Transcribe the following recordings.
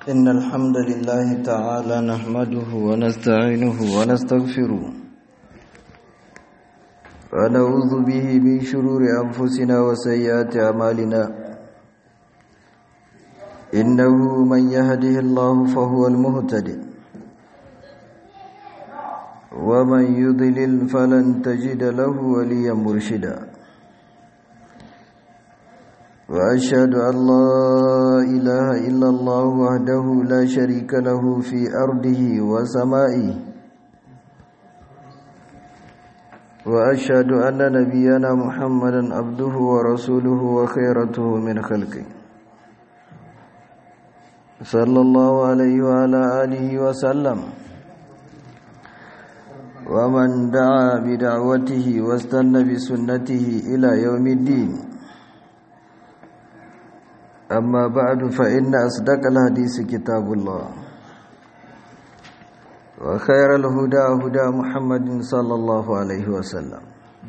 إن الحمد لله تعالى نحمده ونستعينه ونستغفره ونعوذ به من شرور أنفسنا وسيئات أعمالنا إنه من يهده الله فهو المهتد ومن يضلل فلن تجد له وليا مرشدا وأشهد أن لا إله إلا الله وحده لا شريك له في أرضه وسمائه وأشهد أن نبينا محمدا عبده ورسوله وخيرته من خلقه صلى الله عليه وعلى آله وسلم ومن دعا بدعوته واستنى بسنته إلى يوم الدين أما بعد فإن أصدق الحديث كتاب الله وخير الهدى هدى محمد صلى الله عليه وسلم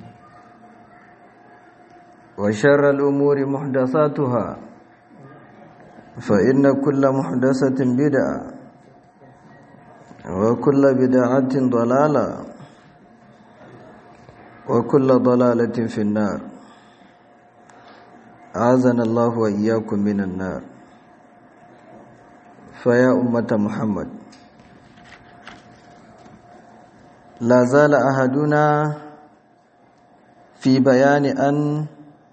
وشر الأمور محدثاتها فإن كل محدثة بدعة وكل بدعة ضلالة وكل ضلالة في النار أعاذنا الله وإياكم من النار فيا أمة محمد لا زال أحدنا في بيان أن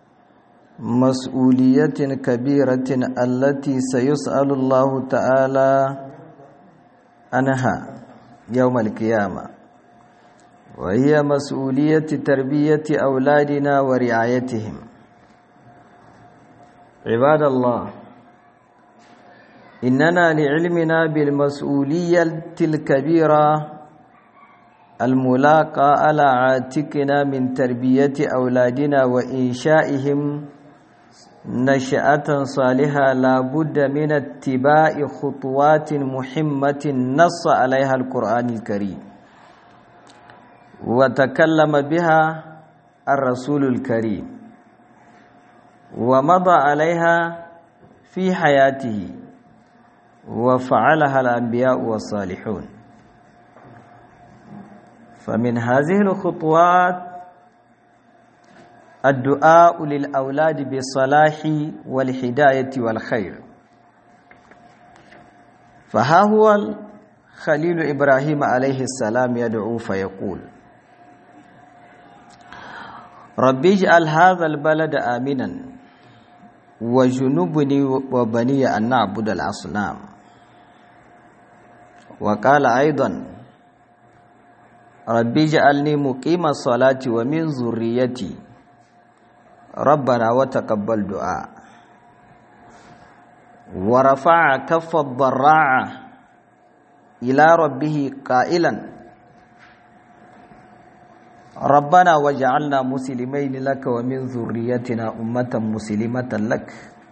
مسؤولية كبيرة التي سيسأل الله تعالى عنها يوم القيامة وهي مسؤولية تربية أولادنا ورعايتهم عباد الله إننا لعلمنا بالمسؤولية الكبيرة الملاقى على عاتقنا من تربية أولادنا وإنشائهم نشأة صالحة لا بد من اتباع خطوات مهمة نص عليها القرآن الكريم وتكلم بها الرسول الكريم ومضى عليها في حياته وفعلها الأنبياء والصالحون فمن هذه الخطوات الدعاء للأولاد بالصلاح والهداية والخير فها هو خليل إبراهيم عليه السلام يدعو فيقول ربي اجعل هذا البلد آمنا وجنبني وبني أن نعبد الأصنام وقال أيضا ربي اجعلني مقيم الصلاة ومن ذريتي ربنا وتقبل دعاء ورفع كف الضراعة إلى ربه قائلا ربنا وجعلنا مسلمين لك ومن ذريتنا أمة مسلمة لك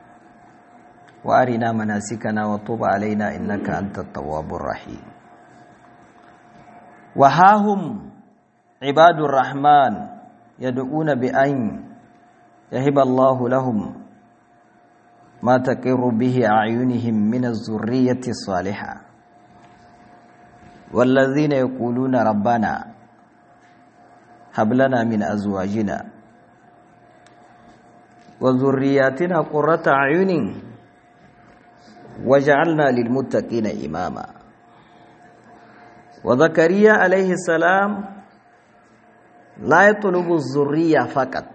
وأرنا مناسكنا وطوب علينا إنك أنت التواب الرحيم وها هم عباد الرحمن يدعون بأن يهب الله لهم ما تقر به أعينهم من الذرية الصالحة والذين يقولون ربنا هب لنا من أزواجنا وذرياتنا قرة أعين وجعلنا للمتقين إماما وزكريا عليه السلام لا يطلب الذرية فقط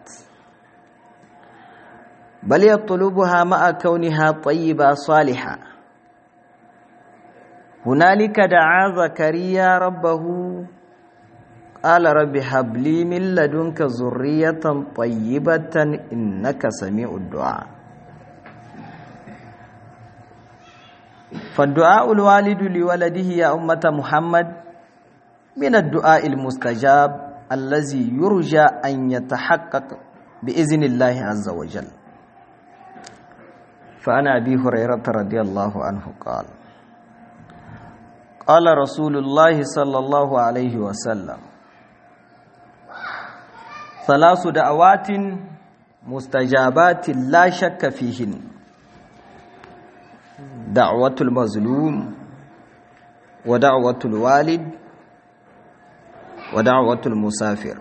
بل يطلبها مع كونها طيبة صالحة هنالك دعا زكريا ربه قال رب هب لي من لدنك ذرية طيبة إنك سميع الدعاء فالدعاء الوالد لولده يا أمة محمد من الدعاء المستجاب الذي يرجى أن يتحقق بإذن الله عز وجل فعن أبي هريرة رضي الله عنه قال قال رسول الله صلى الله عليه وسلم ثلاث دعوات مستجابات لا شك فيهن دعوة المظلوم ودعوة الوالد ودعوة المسافر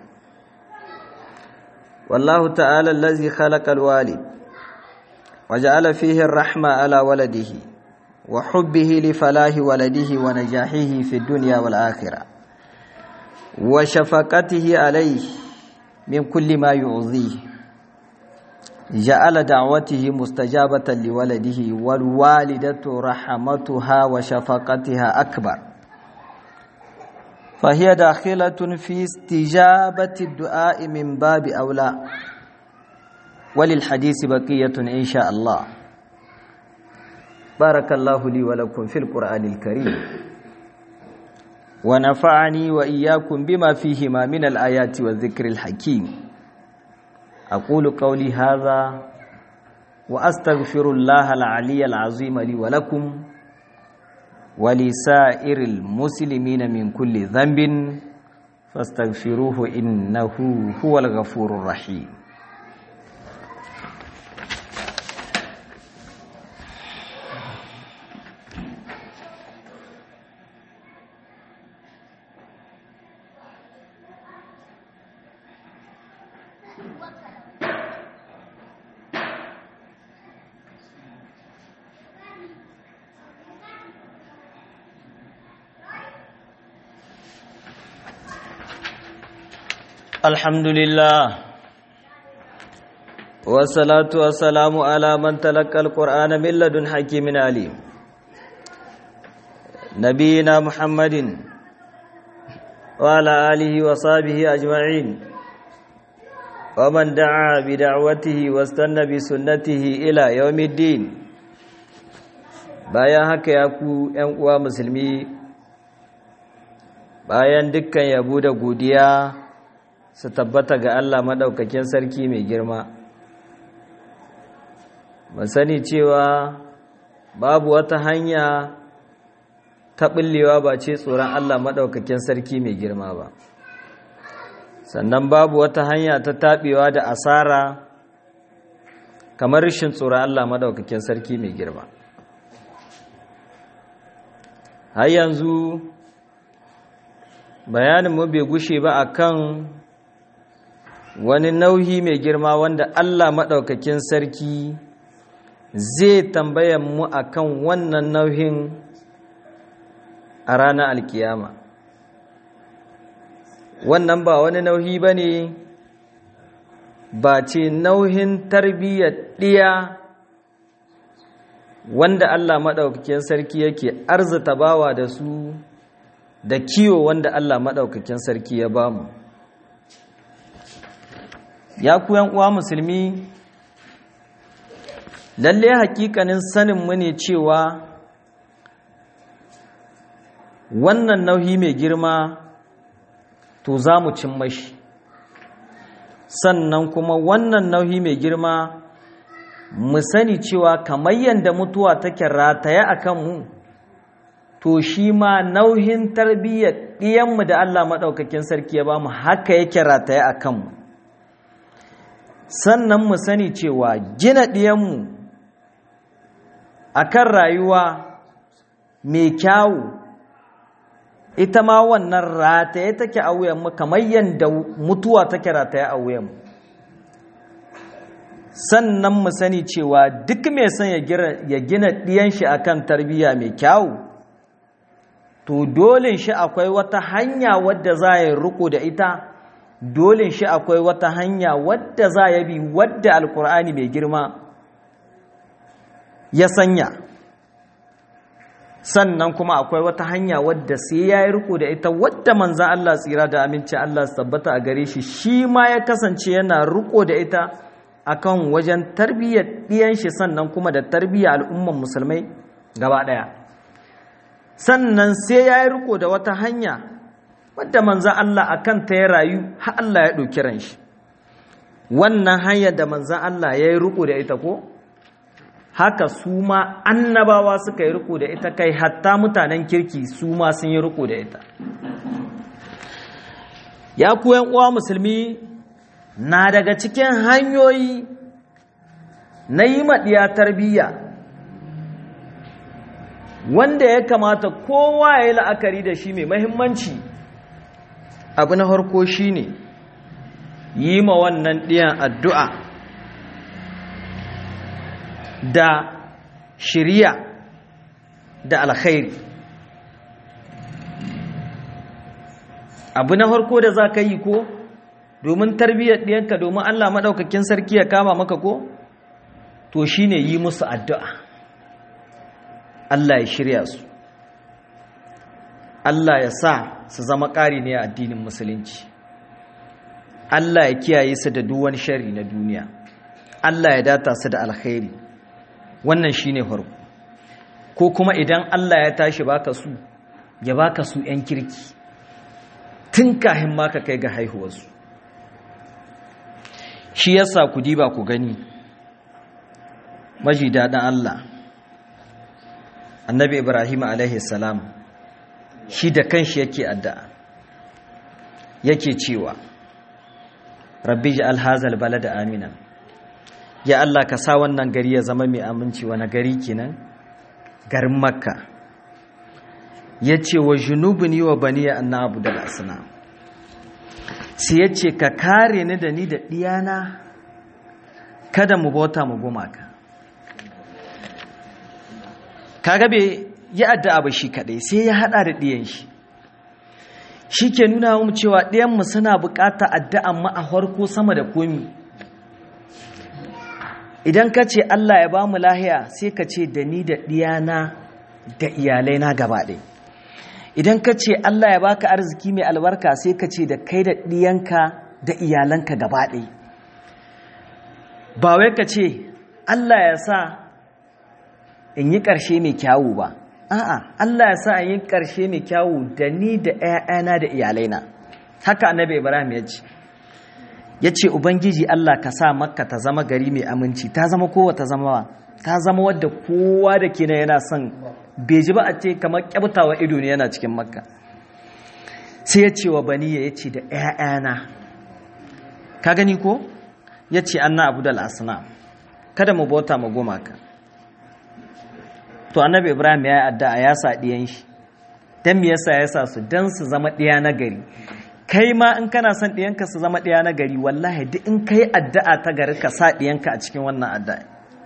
والله تعالى الذي خلق الوالد وجعل فيه الرحمة على ولده وحبه لفلاح ولده ونجاحه في الدنيا والآخرة وشفقته عليه من كل ما يعظيه جعل دعوته مستجابة لولده والوالدة رحمتها وشفقتها أكبر فهي داخلة في استجابة الدعاء من باب أولى وللحديث بقية إن شاء الله بارك الله لي ولكم في القرآن الكريم ونفعني وإياكم بما فيهما من الآيات والذكر الحكيم أقول قولي هذا وأستغفر الله العلي العظيم لي ولكم ولسائر المسلمين من كل ذنب فاستغفروه إنه هو الغفور الرحيم الحمد لله والصلاة والسلام على من تلقى القرآن من لدن حكيم عليم نبينا محمد وعلى آله وصحبه أجمعين ومن دعا بدعوته واستنى بسنته إلى يوم الدين bayan haka ya ku ‘yan uwa musulmi bayan dukkan yabo da godiya su tabbata ga Allah maɗaukakin sarki mai girma mu sani cewa babu wata hanya ta ɓullewa ba ce tsoron Allah maɗaukakin sarki mai girma ba sannan babu wata hanya ta taɓewa da asara kamar rashin tsoron Allah maɗaukakin sarki mai girma har yanzu bayaninmu bai gushe ba akan wani nauyi mai girma wanda Allah maɗaukakin sarki zai tambaya mu akan wannan nauyin a ranar alkiyama wannan ba wani nauyi ba ne ba ce nauyin tarbiyyar ɗiya wanda Allah maɗaukakin sarki yake arzita bawa da su da kiwo wanda Allah maɗaukakin sarki ya bamu ya ku uwa musulmi lalle hakikanin sanin mu ne cewa wannan nauyi mai girma to za mu cin mashi sannan kuma wannan nauyi mai girma mu sani cewa kamar yadda mutuwa take rataye a kanmu to shi ma nauyin tarbiyyar ɗiyanmu da Allah maɗaukakin sarki ya ba mu haka yake rataye a kanmu sannan mu sani cewa gina ɗiyanmu a kan rayuwa mai kyawu ita ma wannan rataye take a wuyanmu kamar yadda mutuwa take rataye a wuyanmu sannan mu sani cewa duk mai son ya gina ɗiyan shi akan tarbiyya mai kyawu to dole shi akwai wata hanya wadda za ya riko da ita dole shi akwai wata hanya wadda za ya bi wadda alkur'ani mai girma ya sanya sannan kuma akwai wata hanya wadda sai ya yi riko da ita wadda manzan Allah tsira da aminci Allah su tabbata a gare shi shi ma ya kasance yana riko da ita akan wajen tarbiyyar ɗiyan shi sannan kuma da tarbiyyar al'umman musulmai gaba ɗaya sannan sai ya yi riko da wata hanya wadda manzan Allah a kanta ya rayu har Allah ya ɗauki ran shi wannan hanyar da manzan Allah ya yi riko da ita ko haka su ma annabawa suka yi riko da ita kai hatta mutanen kirki su ma sun yi riko da ita ya kuyan uwa musulmi na daga cikin hanyoyi na yi maɗiya tarbiyya wanda ya kamata kowa ya yi la'akari da shi mai mahimmanci abu na harko shi ne yi ma wannan ɗiyan addu'a da shirya da alkhairi abu na harko da za ka yi ko domin tarbiyyar ɗiyanka domin allah maɗaukakin sarki ya kama maka ko to shi ne yi musu addu'a Allah ya shirya su Allah ya sa su zama ƙari ne a addinin musulunci Allah ya kiyaye su da duwan shari na duniya Allah ya data su da alkhairi wannan shine farko ko kuma idan Allah ya tashi baka su ya baka su ‘yan kirki tun kahin maka kai ga haihuwarsu shi yasa ku diba ku gani maji daɗin Allah annabi ibrahim alaihi salam shi da kanshi yake addu'a yake cewa rabbi ja'al hazal balada amina ya Allah ka sa wannan gari ya zama mai aminci wani gari kenan garin makka yace wa junubuni wa baniya an na'budu al-asnam sai yace ka kare ni da ni da diyana kada mu bauta mu gumaka kaga bai yi addu'a ba shi kadai sai ya hada da diyan shi shi ke nuna mu cewa diyan mu suna bukata addu'an mu a farko sama da komi idan ka ce Allah ya ba mu lahiya sai ka ce da ni da diyana da iyalai na gaba ɗaya idan ka ce Allah ya baka arziki mai albarka sai ka ce da kai da diyanka da iyalanka gaba ɗaya ba wai ka ce Allah ya sa in yi ƙarshe mai kyawu ba a'a Allah ya sa in yi ƙarshe mai kyawu da ni da ‘ya'yana da iyalaina haka annabi ibrahim ya ce ya ce ubangiji Allah ka sa makka ta zama gari mai aminci ta zama kowa ta zama ta zama wadda kowa da ke yana son beji ba a ce kamar kyabtawa ido ne yana cikin makka sai ya ce wa baniya ya ce da ‘ya'yana ka gani ko ya ce an na abu da al'asana kada mu bauta mu gumaka to annabi ibrahim ya yi addu'a ya sa ɗiyan shi don me yasa ya sa su don su zama ɗiya na gari kai ma in kana son ɗiyanka su zama ɗiya na gari wallahi duk in kai addu'a ta gari ka sa ɗiyanka a cikin wannan addu'a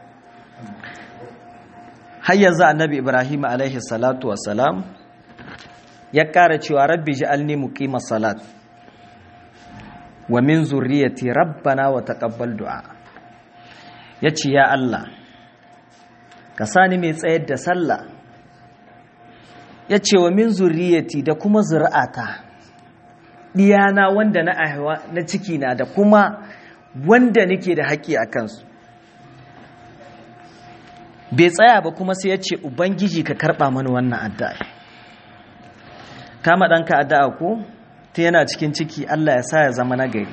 har yanzu annabi ibrahim alaihi salatu wassalam ya ƙara cewa rabbi ji'alni muqima salat wa min zurriyati rabbana wa taqabbal du'a yace ya Allah ka sani mai tsayar da sallah ya ce wa min zuriyati da kuma zuri'ata diyana wanda na aiwa na ciki na da kuma wanda nake da haƙƙi a kansu bai tsaya ba kuma sai ya ce ubangiji ka karɓa mana wannan addu'a kama ɗanka addu'a ko ta yana cikin ciki Allah ya sa ya zama nagari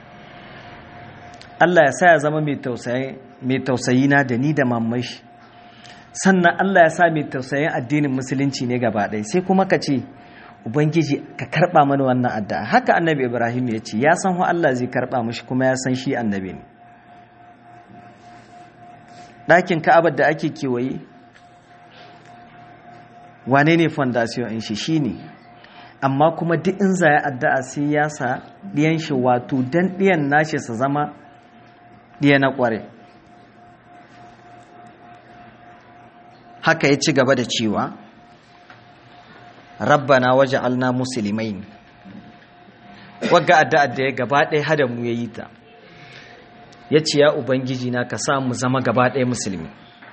Allah ya sa ya zama mai tausayi na da ni da mamashi sannan Allah ya sa mai tausayin addinin musulunci ne gaba ɗaya sai kuma ka ce ubangiji ka karɓa mana wannan addu'a haka annabi ibrahim ya ce ya san ho Allah zai karɓa mashi kuma ya san shi annabi ne ɗakin ka'abar da ake kewaye wane ne fondasiyon in shi shi ne amma kuma duk in zaya addu'a sai ya sa ɗiyan shi wato dan ɗiyan nashi su zama ɗiya na ƙware haka ya ci gaba da cewa rabbana waje alna musulmai wagga addu'ar da ya gaba ɗaya hada mu ya yi ta ya ce ya ubangiji na ka mu zama gaba ɗaya musulmi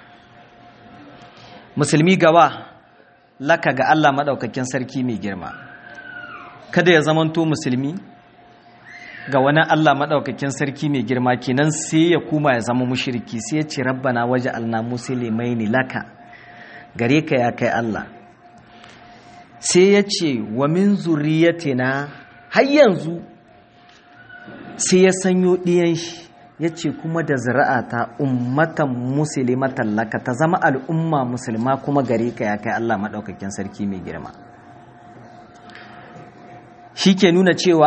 musulmi gaba laka ga allah maɗaukakin sarki mai girma kada ya zamanto musulmi ga wani allah maɗaukakin sarki mai girma kenan sai ya kuma ya zama mushiriki sai ya ce rabbana waje alna musulmai ne laka gare ka ya kai Allah sai ya ce wa min zuriyatina har yanzu sai ya sanyo ɗiyan shi ya ce kuma da zira'ata ummatan musulmatan laka ta zama al'umma musulma kuma gare ka ya kai Allah maɗaukakin sarki mai girma shi ke nuna cewa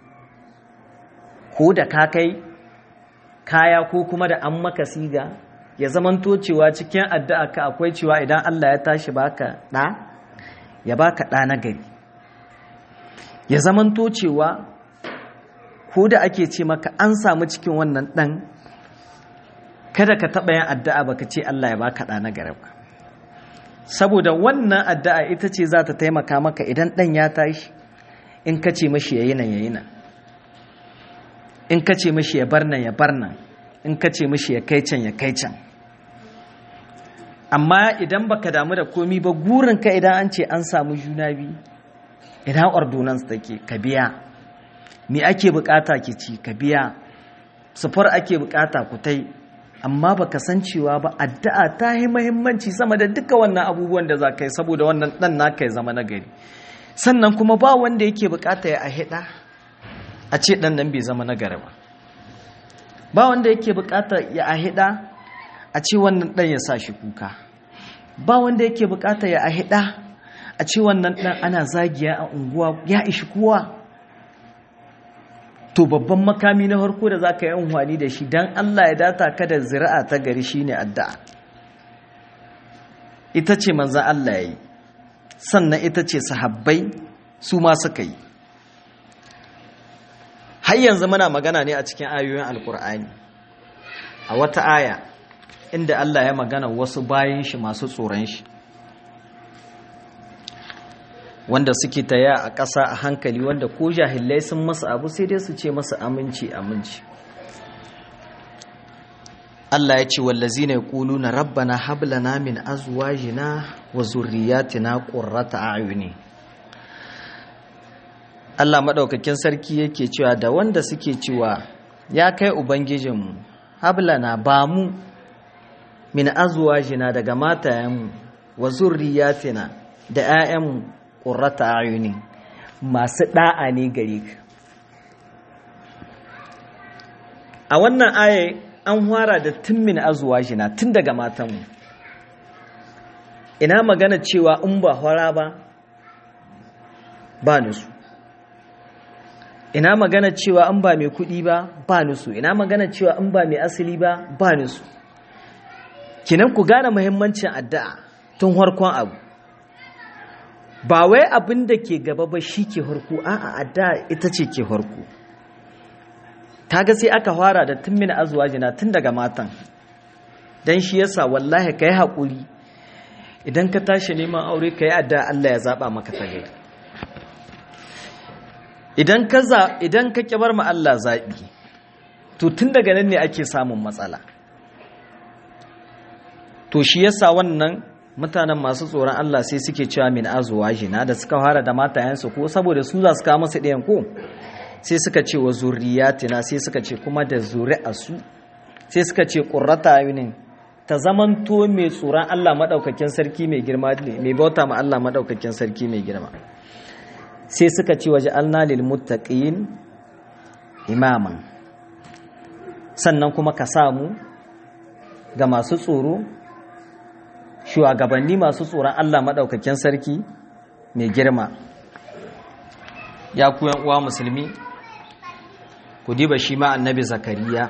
ko da ka kai kaya ko kuma da an maka siga ya zamanto cewa cikin addu'a ka akwai cewa idan Allah ya tashi baka ɗa ya baka ɗa na gari ya zamanto cewa ko da ake ce maka an samu cikin wannan ɗan kada ka taɓa yin addu'a baka ce Allah ya baka ɗa na gari ba saboda wannan addu'a ita ce za ta taimaka maka idan ɗan ya tashi in ka ce mashi ya yi nan ya yi nan in ka ce mashi ya bar nan ya bar nan in ka ce mashi ya kai can ya kai can amma idan baka damu da komi ba gurinka idan an ce an samu juna biyu idan ordonance take ka biya me ake bukata ki ci ka biya sufar ake bukata ku tai amma baka san cewa ba addu'a ta yi muhimmanci sama da duka wannan abubuwan da za ka yi saboda wannan dan naka ya zama nagari sannan kuma ba wanda yake bukata ya ahida a ce dan nan bai zama nagari ba ba wanda yake bukata ya ahida a ce wannan dan ya sa shi kuka ba wanda yake bukata ya ahida a ce wannan dan ana zagiya a unguwa ya ishi kowa to babban makami na farko da zaka yi unhwani da shi dan Allah ya data ka da zira'a ta gari shine addu'a ita ce manzon Allah yayi sannan ita ce sahabbai su ma suka yi har yanzu muna magana ne a cikin ayoyin alkur'ani a wata aya inda Allah ya magana wasu bayan shi masu tsoron shi wanda suke taya a ƙasa a hankali wanda ko jahilai sun masa abu sai dai su ce masa aminci aminci Allah ya ce wallazi ne ƙulu na rabbana hablana min azwajina wa zurriyatina qurrata a'yuni Allah maɗaukakin sarki yake cewa da wanda suke cewa ya kai ubangijinmu hablana ba mu min azwajina daga matayenmu wa zurriyatina da 'ya'yanmu qurrata a'yuni masu da'a ne gare ka a wannan aya an fara da tun min azwajina tun daga matanmu ina magana cewa in ba hora ba ba nusu ina magana cewa in ba mai kuɗi ba ba nusu ina magana cewa in ba mai asali ba ba nusu kinan ku gane muhimmancin addu'a tun harkon abu ba wai abin da ke gaba ba shi ke harku a'a addu'a ita ce ke harku ga sai aka fara da tun mina azwajina tun daga matan dan shi yasa wallahi kai haƙuri idan ka tashi neman aure kai addu'a Allah ya zaba maka ta gari idan ka za idan ka kibar ma Allah zabi to tun daga nan ne ake samun matsala to shi yasa wannan mutanen masu tsoron Allah sai suke cewa min azwajina da suka fara da matayensu ko saboda su za su kawo masa ɗayan ko sai suka ce wa zuriyatina sai suka ce kuma da zuri'asu sai suka ce qurrata ayunin ta zamanto mai tsoron Allah madaukakin sarki mai girma mai bauta ma Allah madaukakin sarki mai girma sai suka ce waje alna lil muttaqin imaman sannan kuma ka samu ga masu tsoro shugabanni masu tsoron Allah madaukakin sarki mai girma ya ku uwa musulmi ku diba shi ma annabi zakariya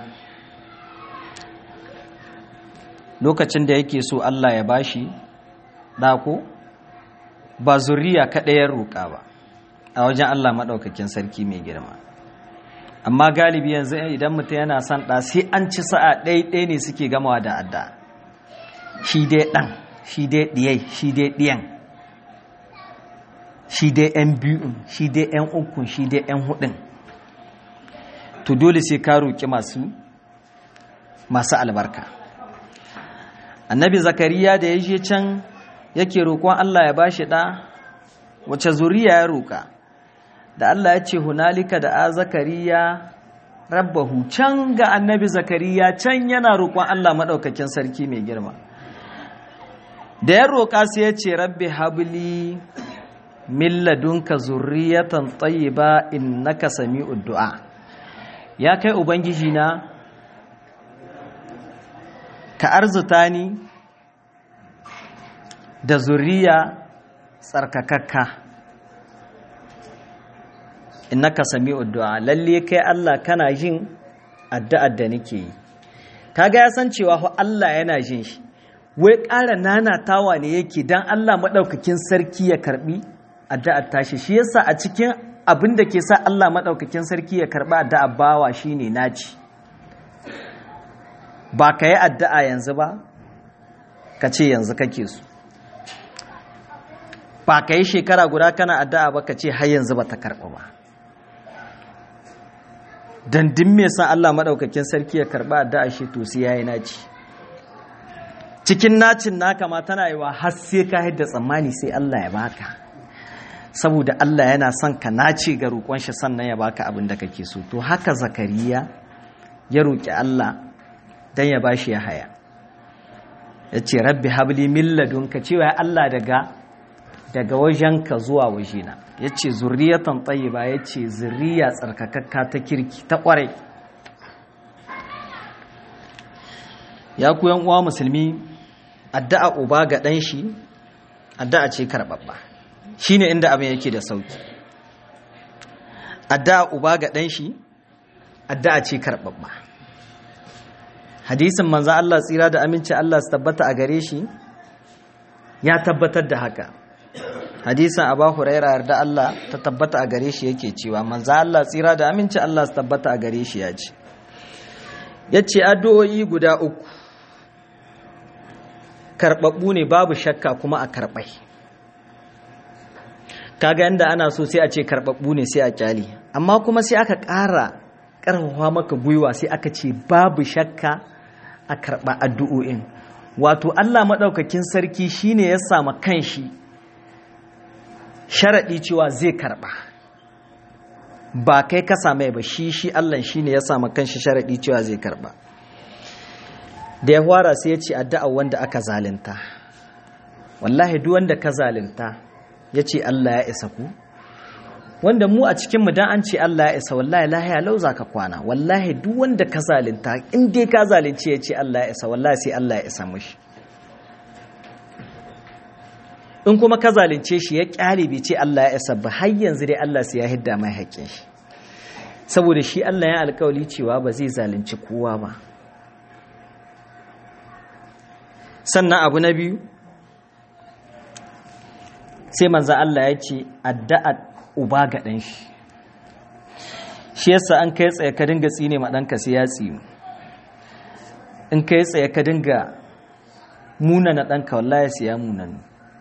lokacin da yake so Allah ya bashi ɗako ba zuriya kaɗayar roƙa ba a wajen Allah maɗaukakin sarki mai girma amma galibi yanzu idan mutum yana son ɗa sai an ci sa'a ɗaya ne suke gamawa da adda shi dai ɗan shi dai ɗiyai shi dai ɗiyan shi dai ‘yan biyun shi dai ‘yan ukun shi dai ‘yan hudun to dole sai ka roƙi masu masu albarka annabi zakariya da ya je can yake roƙon Allah ya bashi ɗa wace zuriya ya roƙa da Allah ya ce hunalika da a zakariya rabbahu can ga annabi zakariya can yana roƙon Allah maɗaukakin sarki mai girma da ya roƙa sai ya ce rabbi habli min ladunka zurriyatan tayyiba innaka sami'ud du'a ya kai ubangiji na ka arzuta ni da zuriya tsarkakakka innaka sami'ud du'a lalle kai Allah kana jin addu'ar da nake yi kaga ya san cewa fa Allah yana jin shi wai ƙara nanatawa ne yake dan Allah madaukakin sarki ya karbi addu'ar tashi shi yasa a cikin abin da ke sa Allah madaukakin sarki ya karba addu'ar bawa shine naci ba ka yi addu'a yanzu ba ka ce yanzu kake so ba ka yi shekara guda kana addu'a ba ka ce har yanzu ba ta karɓa ba dandin me san Allah maɗaukakin sarki ya karɓa addu'a shi to sai yayi naci cikin nacin naka ma tana yi wa har sai ka hidda tsammani sai Allah ya baka saboda Allah yana son ka nace ga roƙon shi sannan ya baka abin da kake so to haka zakariya ya roƙi Allah dan ya bashi ya haya ya ce rabbi habli min ladunka cewa Allah daga daga wajenka zuwa wajena ya ce zurriyatan tayyiba ya ce zurriya tsarkakakka ta kirki ta ƙwarai ya ku uwa musulmi addu'a uba ga ɗan shi addu'a ce karɓaɓɓa shi ne inda abin yake da sauki addu'a uba ga ɗan shi addu'a ce karɓaɓɓa hadisin manzan Allah tsira da aminci Allah su tabbata a gare shi ya tabbatar da haka hadisin abu huraira yarda Allah ta tabbata a gare shi yake cewa manzan Allah tsira da aminci Allah su tabbata a gare shi ya ce ya ce addu'o'i guda uku karɓaɓɓu ne babu shakka kuma a karɓai kaga yadda ana so sai a ce karɓaɓɓu ne sai a kyali amma kuma sai aka ƙara ƙarfafa maka gwiwa sai aka ce babu shakka a karɓa addu'o'in wato Allah maɗaukakin sarki shine ya sama kanshi sharaɗi cewa zai karɓa ba kai ka same ba shi shi Allah shine ya sama kanshi sharaɗi cewa zai karɓa da ya fara sai ya ce addu'a wanda aka zalunta wallahi duk wanda ka zalunta ya ce Allah ya isa ku wanda mu a cikinmu dan an ce Allah ya isa wallahi lahiya lau za ka kwana wallahi duk wanda ka zalunta in dai ka zalunci ya ce Allah ya isa wallahi sai Allah ya isa mushi in kuma ka zalunce shi ya kyale bai ce Allah ya isa ba har yanzu dai Allah sai ya hidda mai haƙƙin shi saboda shi Allah ya alƙawali cewa ba zai zalunci kowa ba sannan abu na biyu sai manzan Allah ya ce addu'a uba ga ɗan shi shi yasa an kai tsaye ka dinga tsine ma ɗanka sai ya tsinu in kai tsaye ka dinga munana ɗanka wallahi sai ya munana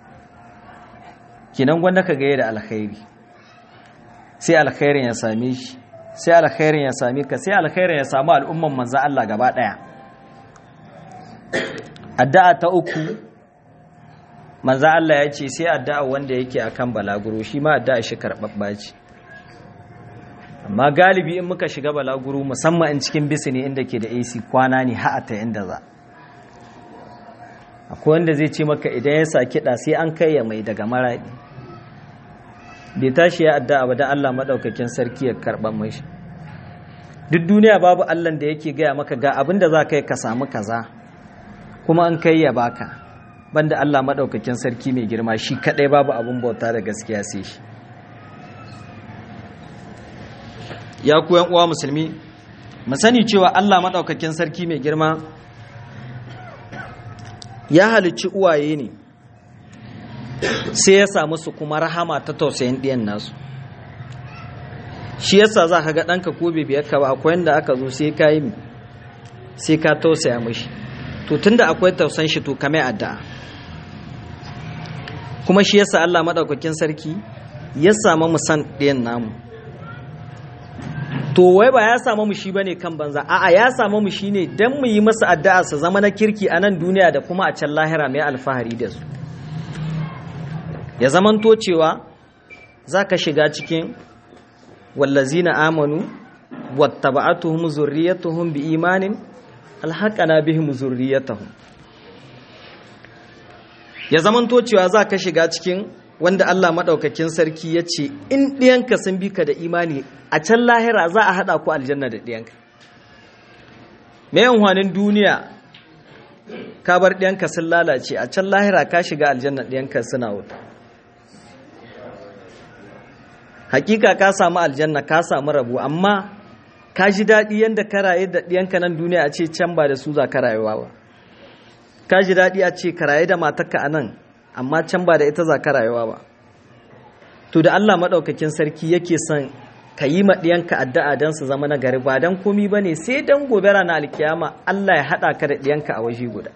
kinan gwanda ka gaya da alkhairi sai alkhairin ya same shi sai alkhairin ya same ka sai alkhairin ya samu al'umman manzan Allah gaba ɗaya addu'a ta uku manzo Allah ya ce sai addu'a wanda yake akan balaguro shi ma addu'a shi karɓaɓɓa ce amma galibi in muka shiga balaguro musamman in cikin bisi ne inda ke da AC kwana ne ha'ata inda za akwai wanda zai ce maka idan ya sa kiɗa sai an kai ya mai daga maraɗi bai tashi ya addu'a ba don Allah maɗaukakin sarki ya karɓar mashi duk duniya babu Allah da yake gaya maka ga abin da za ka yi ka samu kaza kuma an kai ya baka banda Allah maɗaukakin sarki mai girma shi kaɗai babu abin bauta da gaskiya sai shi ya ku uwa musulmi mu sani cewa Allah maɗaukakin sarki mai girma ya halicci uwaye ne sai ya samu su kuma rahama ta tausayin ɗiyan nasu shi yasa za ka ga ɗanka ko bibiyar ka ba akwai yadda aka zo sai ka yi sai ka tausaya mashi to tunda akwai tausan shi to kame addu'a kuma shi yasa Allah madaukakin sarki ya samu mu san ɗayan namu to wai ba ya samu mu shi bane kan banza a'a ya samu mu shi ne dan mu yi masa addu'a su zama na kirki a nan duniya da kuma a can lahira mai alfahari da su ya zamanto cewa zaka shiga cikin wallazina amanu wattaba'atuhum zurriyatuhum biimanin alhaƙana bihim zurriyatahum ya zamanto cewa za ka shiga cikin wanda Allah maɗaukakin sarki ya ce in ɗiyanka sun bi ka da imani a can lahira za a haɗa ku aljanna da ɗiyanka mai yanwanin duniya ka bar ɗiyanka sun lalace a can lahira ka shiga aljanna ɗiyanka suna wuta hakika ka samu aljanna ka samu rabu amma ka ji daɗi yadda ka raye da ɗiyanka nan duniya a ce can ba da su za ka rayuwa ba ka ji daɗi a ce ka raye da matarka a nan amma can ba da ita za ka rayuwa ba to da Allah maɗaukakin sarki yake son ka yi ma ɗiyanka addu'a don su zama na gari ba don komi ba ne sai don gobe rana alkiyama Allah ya haɗa ka da ɗiyanka a waje guda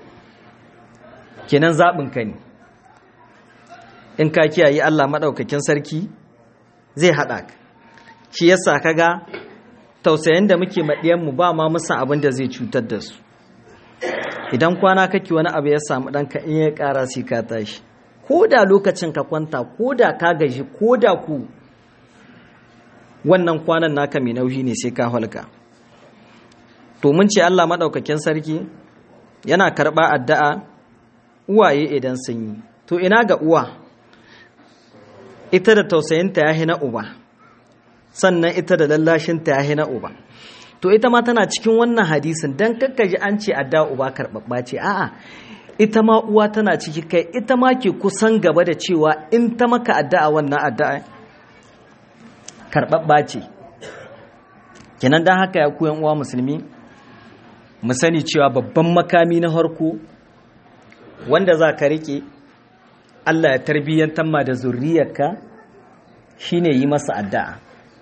kenan zaɓin ka ne in ka kiyaye Allah maɗaukakin sarki zai haɗa ka shi yasa ka ga tausayin da muke maɗiyanmu ba ma musan abin da zai cutar da su idan kwana kake wani abu ya samu ɗanka in ya ƙara sai ka tashi ko da lokacin ka kwanta ko da ka gaji ko da ku wannan kwanan naka mai nauyi ne sai ka halka to mun ce Allah maɗaukakin sarki yana karɓa addu'a uwaye idan sun yi to ina ga uwa ita da tausayinta ya na uba sannan ita da lallashinta ya na uba to ita ma tana cikin wannan hadisin don kakkaji an ce addu'a uba karɓaɓɓa ce a'a ita ma uwa tana ciki kai ita ma ke kusan gaba da cewa in ta maka addu'a wannan addu'a karɓaɓɓa ce kenan don haka ya koyan uwa musulmi mu sani cewa babban makami na harko wanda za ka riƙe Allah ya tarbiyyantar ma da zurriyarka shine yi masa addu'a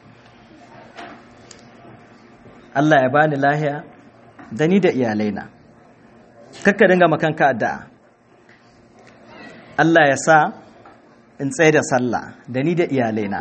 Allah ya bani lahiya da ni da iyalaina kakka dinga makanka addu'a Allah ya sa in tsaye da sallah da ni da iyalaina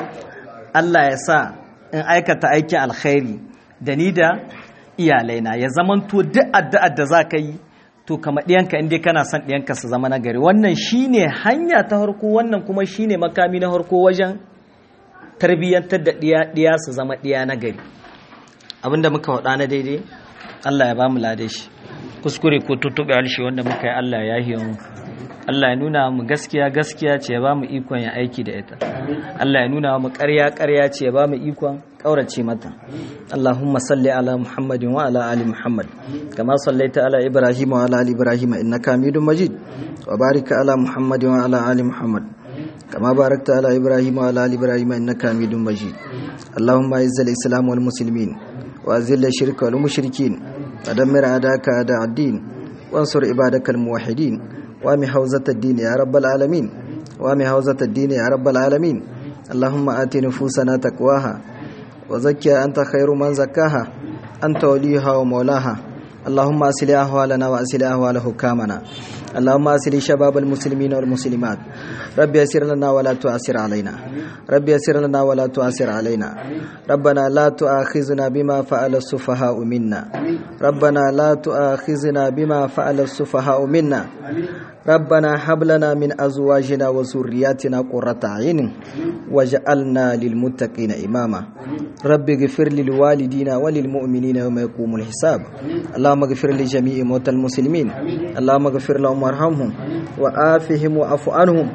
Allah ya sa in aikata aikin alkhairi da ni da iyalaina ya zamanto duk addu'ar da za ka yi to kama ɗiyanka inda kana son ɗiyanka su zama nagari wannan shine hanya ta harko wannan kuma shine makami na harko wajen tarbiyyantar da ɗiya su zama ɗiya nagari abinda muka waɗa na daidai Allah ya ba mu lade shi kuskure ko tutuɓe harshe wanda muka yi Allah ya yi mu Allah ya nuna mu gaskiya gaskiya ce ya ba mu ikon ya aiki da ita Allah ya nuna mu ƙarya ƙarya ce ya ba mu ikon ƙaurace mata Allahumma salli ala Muhammadin wa ala ali Muhammad kama sallaita ala Ibrahim wa ala ali Ibrahim innaka Hamidum Majid wa barik ala Muhammadin wa ala ali Muhammad كما باركت على إبراهيم وعلى آل إبراهيم إنك حميد مجيد اللهم أعز الإسلام والمسلمين وأذل الشرك والمشركين ودمر أعداءك أعداء الدين وانصر عبادك الموحدين وامي حوزة الدين يا رب العالمين وامي حوزة الدين يا رب العالمين اللهم آت نفوسنا تقواها وزكها أنت خير من زكاها أنت وليها ومولاها اللهم أسل أهوالنا وأسل أهوال حكامنا اللهم أسل شباب المسلمين والمسلمات ربي يسر لنا ولا تؤثر علينا ربي يسر لنا ولا تؤثر علينا ربنا لا تؤاخذنا بما فعل السفهاء منا ربنا لا تؤاخذنا بما فعل السفهاء منا ربنا هب لنا من أزواجنا وذرياتنا قرة عين وجعلنا للمتقين إماما رب اغفر للوالدين وللمؤمنين يوم يقوم الحساب اللهم اغفر لجميع موتى المسلمين اللهم اغفر لهم وارحمهم وآفهم وعف عنهم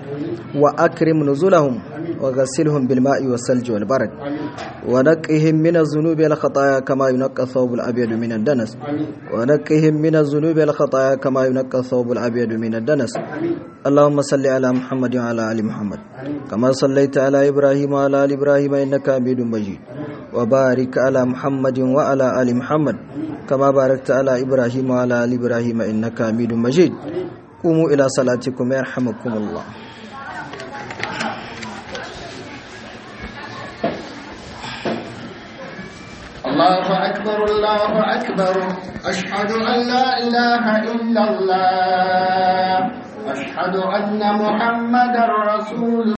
وأكرم نزلهم وغسلهم بالماء والثلج والبرد ونقهم من الذنوب والخطايا كما ينقى الثوب الأبيض من الدنس ونقهم من الذنوب والخطايا كما ينقى الثوب الأبيض من الدنس اللهم صل على محمد وعلى آل محمد كما صليت على إبراهيم وعلى آل إبراهيم إنك حميد مجيد وبارك على محمد وعلى آل محمد كما باركت على إبراهيم وعلى آل إبراهيم إنك حميد مجيد قوموا إلى صلاتكم يرحمكم الله الله أكبر الله أكبر أشهد أن لا إله إلا الله أشهد أن محمدا رسول